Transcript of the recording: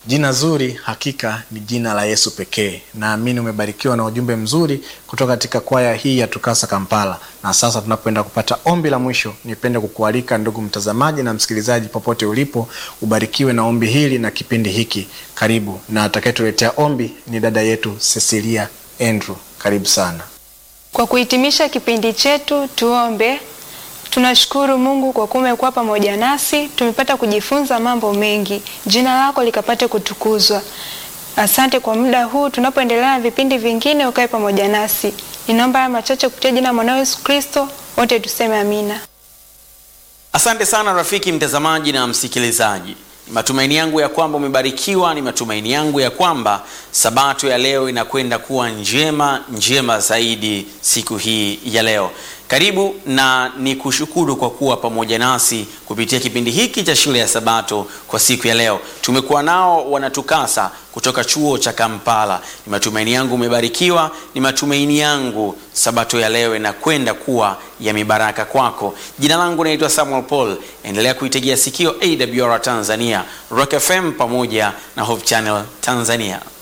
Jina zuri hakika ni jina la Yesu pekee. Naamini umebarikiwa na ujumbe mzuri kutoka katika kwaya hii ya Tukasa Kampala. Na sasa tunapoenda kupata ombi la mwisho, nipende kukualika ndugu mtazamaji na msikilizaji, popote ulipo, ubarikiwe na ombi hili na kipindi hiki. Karibu, na atakayetuletea ombi ni dada yetu Cecilia Andrew. Karibu sana. Kwa kuhitimisha kipindi chetu, tuombe. Tunashukuru Mungu kwa kuwa umekuwa pamoja nasi, tumepata kujifunza mambo mengi, jina lako likapate kutukuzwa. Asante kwa muda huu, tunapoendelea na vipindi vingine, ukae pamoja nasi. Ninaomba haya machache kupitia jina la mwanao Yesu Kristo, wote tuseme amina. Asante sana rafiki mtazamaji na msikilizaji. Ni matumaini yangu ya kwamba umebarikiwa. Ni matumaini yangu ya kwamba sabato ya leo inakwenda kuwa njema njema zaidi siku hii ya leo. Karibu na ni kushukuru kwa kuwa pamoja nasi kupitia kipindi hiki cha shule ya Sabato kwa siku ya leo. Tumekuwa nao wanatukasa kutoka chuo cha Kampala. Ni matumaini yangu umebarikiwa. Ni matumaini yangu sabato ya leo inakwenda kuwa ya mibaraka kwako. Jina langu naitwa Samuel Paul. Endelea kuitegea sikio AWR Tanzania, Rock FM pamoja na Hope Channel Tanzania.